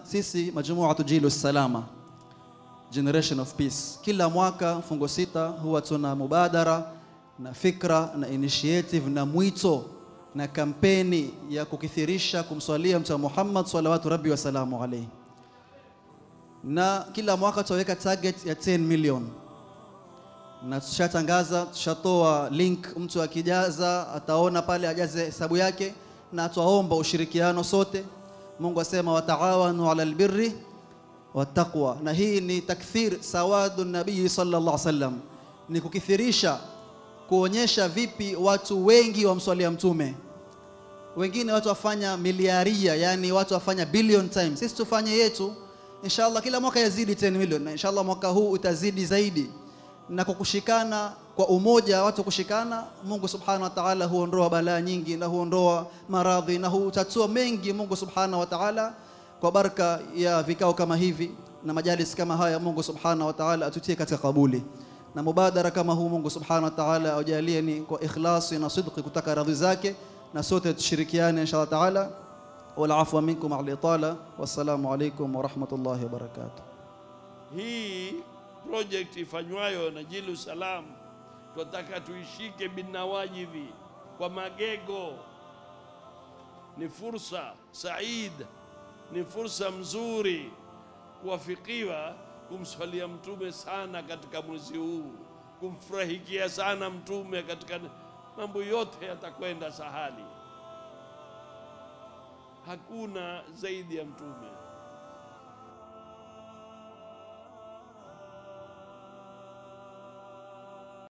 sisi majumuatu jilu salama generation of peace kila mwaka mfungo sita huwa tuna mubadara na fikra na initiative na mwito na kampeni ya kukithirisha kumswalia mtume Muhammad salawatu rabbi wasalamu alayhi na kila mwaka tutaweka target ya 10 million na tushatangaza tushatoa link mtu akijaza ataona pale ajaze hesabu yake na twaomba ushirikiano sote Mungu asema wataawanu ala albirri wattaqwa na hii ni takthir sawadu nabii sallallahu alaihi wasallam ni kukithirisha kuonyesha vipi watu wengi wamswalia mtume wengine watu wafanya miliaria yani watu wafanya billion times sisi tufanye yetu inshallah kila mwaka yazidi 10 million na inshallah mwaka huu utazidi zaidi na kwa kushikana kwa umoja watu kushikana Mungu subhanahu wa ta'ala huondoa balaa nyingi na huondoa maradhi na hutatua mengi Mungu subhanahu wa ta'ala kwa baraka ya vikao kama hivi na majalis kama haya Mungu subhanahu wa ta'ala atutie katika kabuli na mubadara kama huu Mungu subhanahu wa ta'ala aujalie ni kwa ikhlasi na sidqi kutaka radhi zake na sote tushirikiane inshallah ta'ala wal afwa minkum al itala wassalamu alaykum wa rahmatullahi wa barakatuh hii project ifanywayo na Jilu Salam tunataka tuishike binawajidhi kwa magego. Ni fursa said, ni fursa mzuri kuwafikiwa kumswalia mtume sana katika mwezi huu, kumfurahikia sana mtume katika mambo yote yatakwenda sahali. Hakuna zaidi ya mtume.